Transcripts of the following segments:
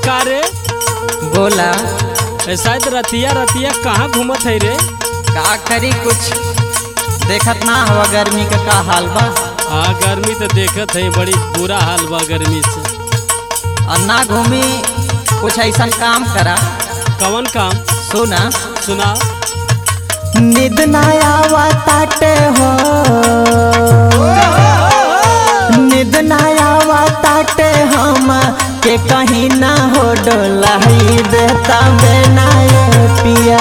का रे बोला ए, शायद रतिया रतिया कहाँ घूमत है रे का करी कुछ देखत ना हवा गर्मी का का हाल बा हाँ गर्मी तो देखत है बड़ी बुरा हाल बा गर्मी से और ना घूमी कुछ ऐसा काम करा कवन काम सुना सुना निद ना आवा ताटे हो निद ना आवा ताटे हम के कहीं ना हो डोलाई देता बेनाए पिया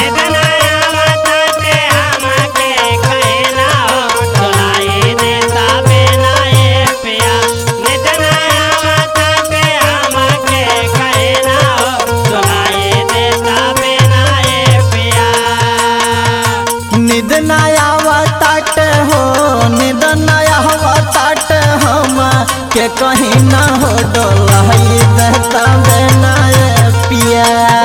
निद ना आवा ताटे हो निद ना आवा ताटे हम के कहीं ना हो डोलाई देता बेनाए पिया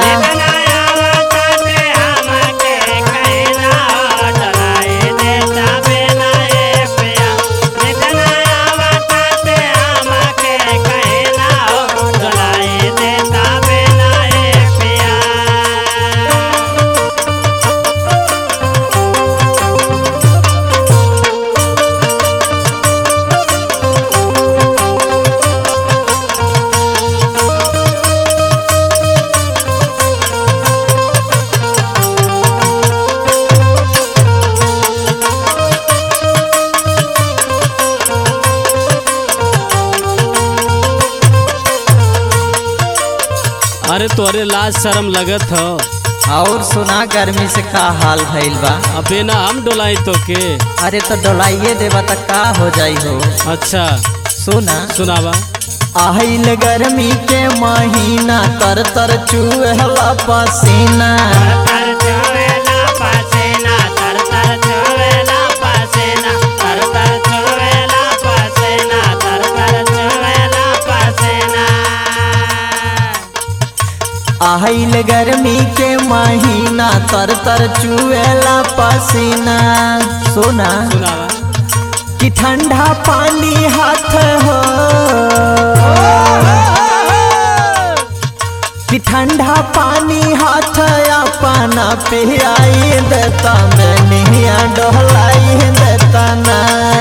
अरे तोरे लाज शर्म लगत हो और सुना गर्मी से का हाल भइल बा अबे ना हम डोलाई तो के अरे तो डोलाइए देवा त का हो जाई हो अच्छा सुना सुनावा आहिल गर्मी के महीना तर तर चुहला पसीना आहिल गर्मी के महीना तर तर चुएला पसीना सुना सुनावा कि ठंडा पानी हाथ हो कि ठंडा पानी हाथ अपना पियाई देता मैनिया डोलाई देता ना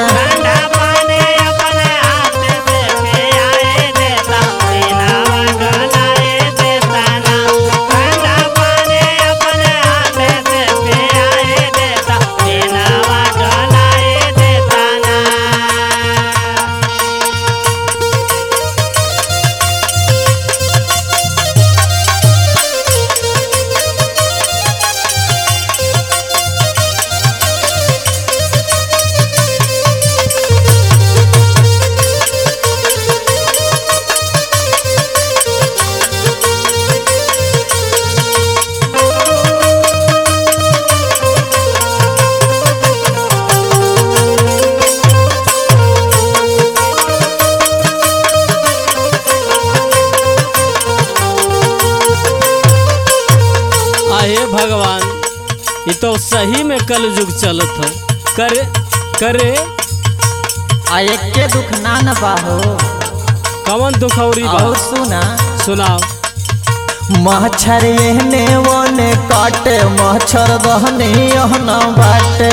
आहे भगवान ये तो सही में कल युग चलत हो करे करे आ एक के दुख ना न बाहो कवन दुखौरी बा और सुना सुनाओ मच्छर एहने ओने काटे मच्छर दहने यहना बाटे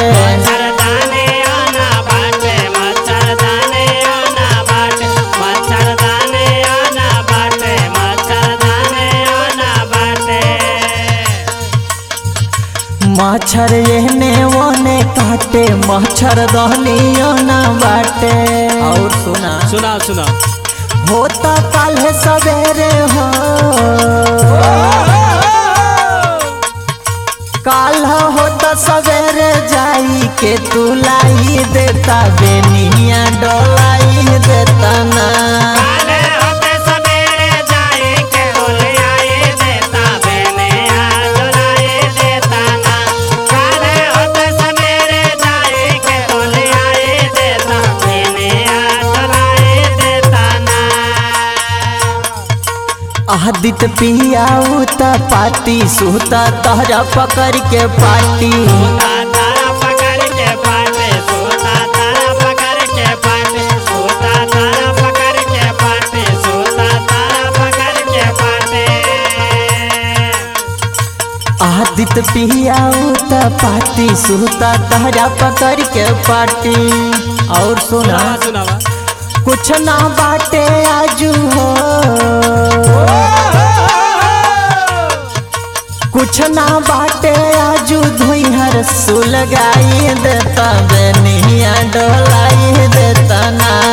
मच्छर एहने ओने काटे मच्छर दहने यहना बाटे और सुना सुनाओ सुनाओ होता कल सवेरे हो काल होता सवेरे जाई के तू लाई देता बेनिया डोलाई देता ना आदित पिया उता पाती सुता तहरा पकड़ के पाटी Bye. आदित पिया उता पाती सुता तहरा पकड़ के पाटी और सुना सुनावा कुछ ना बाटे आजू हो कुछ ना बाटे आजू धुइहर सुलगाई देता बेनिया डोलाई देता ना